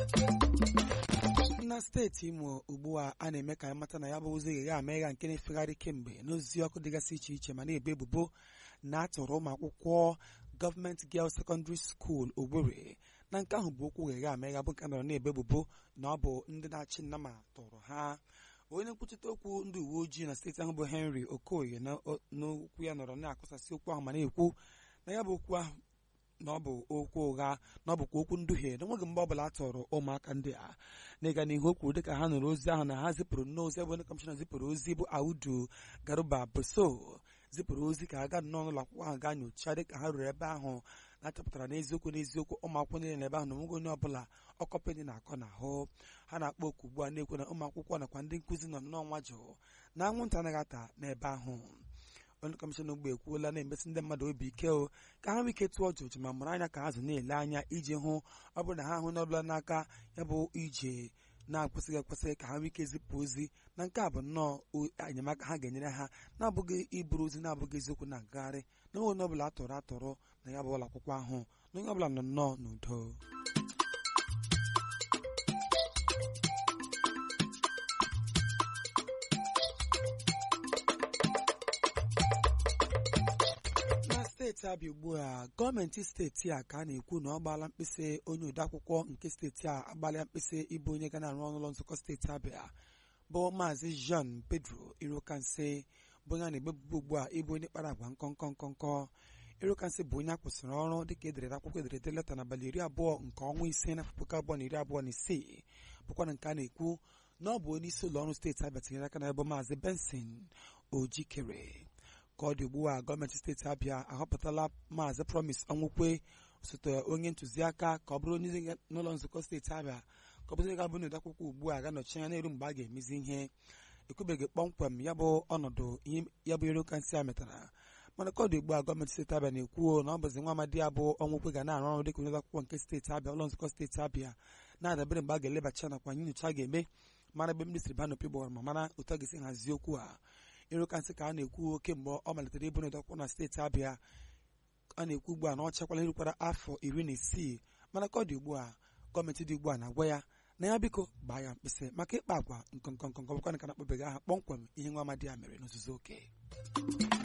na steeti imo ugbu a a na-eme ka mata na ya bụ ozi ga amegha nke na-efegharị kemgbe n'ozi ọkụ dịgasị iche iche ma na-ebu ebubo na atụrụ ụmụ akwụkwọ gọọmenti Girls Secondary School Ogbere na nke ahụ bụ okwu gha amegha bụ nke nọrọ na-ebu ebubo na ọ bụ ndị na-achị nna ma tụrụ ha onye nkwuchite okwu ndị uwe ojii na steeti ahụ bụ Henry Okoye n'okwu ya nọrọ na-akụsasị okwu ahụ ma na-ekwu na ya bụ okwu ahụ na ọ bụ okwu ụgha na ọ bụkwa okwu nduhie na nweghị mgbe ọbụla a tọrọ ụmụaka ndị a n'ịga n'ihu o kwuru dịka ha nụrụ ozi ahụ na ha zipụrụ n'ozi ebe onye kọmishọna zipụrụ ozi bụ Audu Garuba Boso zipụrụ ozi ka ha gaa nnọọ n'ụlọ akwụkwọ ahụ gaa nyochaa dịka ha ruru ebe ahụ na-achọpụtara n'eziokwu n'eziokwu ụmụ akwụkwọ niile n'ebe ahụ na onweghị onye ọbụla ọkọpị dị na-akọ n'ahụ ha na-akpọ oku ugbu a na-ekwu na ụmụ akwụkwọ nakwa ndị nkụzi nọ nnọọ nwa jụụ na anwụnta anaghị ata n'ebe ahụ onye kọmishọna ugbo ekwuola na-emesi ndị mmadụ obi ike o ka ha nwee ike tụọ jụjụ ma mụrụ anya ka ha zụ na-ele anya iji hụ ọ bụrụ na ha hụ n'ọbụla n'aka ya bụ ije na-akwụsịghị ekwesị ka ha nwee ike zipụ ozi na nke a bụ nnọọ enyemaka ha ga-enyere ha na-abụghị iburu ozi na-abụghị eziokwu na-agagharị na onye ọbụla atọrọ atọrọ na ya bụ ụlọ akwụkwọ ahụ na onye ọbụla nọ nnọọ n'udo steeti abịa ugbu a gọọmenti steeti a ka a na-ekwu na ọ gbaala mkpịsị onye odeakwụkwọ nke steeti a agbalịa mkpịsị ịbụ onye ga na-arụ ọrụ ụlọ nzukọ steeti abịa bụ maazị Jean Pedro Irokanse bụ onye a na-egbebube ugbu a ịbụ onye kpara agwa nkọnkọ nkọnkọ Irokanse bụ onye a kwụsịrị ọrụ dịka edere akwụkwọ ederede leta n'abalị iri abụọ nke ọnwa ise na puku abụọ na iri abụọ na isii bụkwa na nke a na-ekwu na ọ bụ onye isi ụlọ ọrụ steeti abịa tinyere aka na ebe maazị Benson Ojikere ka ọ dị ugbu a gọọmenti steeti abịa ahọpụtala maazị promise ọnwụkwe osote onye ntụziaka ka ọ bụrụ onye n'ụlọ nzukọ steeti abịa ka ọ bụrụ ga-abụ n'ụdị akwụkwọ ugbu a ga-anọchi anya n'elu mgbe a ga-emezi ihe ekwubeghị kpọmkwem ya bụ ọnọdụ ihe ya bụ ero kansị a metara mana ka ọ dị ugbu a gọọmenti steeti abịa na-ekwuo na ọ bụzi nwa amadi ya bụ ọnwụkwe ga na-arụ ọrụ dịka onye akwụkwọ nke steeti abịa ụlọ nzukọ steeti abịa na-adabere mgbe a ga-elebacha nakwa nyocha a ga-eme mara ebe ndị siri ba n'opi gbawara ma mara otu a ga-esi hazie okwu a ịrụkansị ka a na-ekwu kemgbe ọ malitere ịbụ n'ụdọkwụ na steeti abịa a na-ekwu ugbu a na ọ chakwala erukwara afọ iri na isii mana ka ọ dị ugbu a gọọmenti dị ugbu a na-agwa ya na ya biko gbaa ya mkpịsị maka ịkpa agwa nkọnkọnkọnkọ bụkwa ka na-akpọbeghị aha kpọmkwem ihe nwa amadi ya mere n'ozuzu oke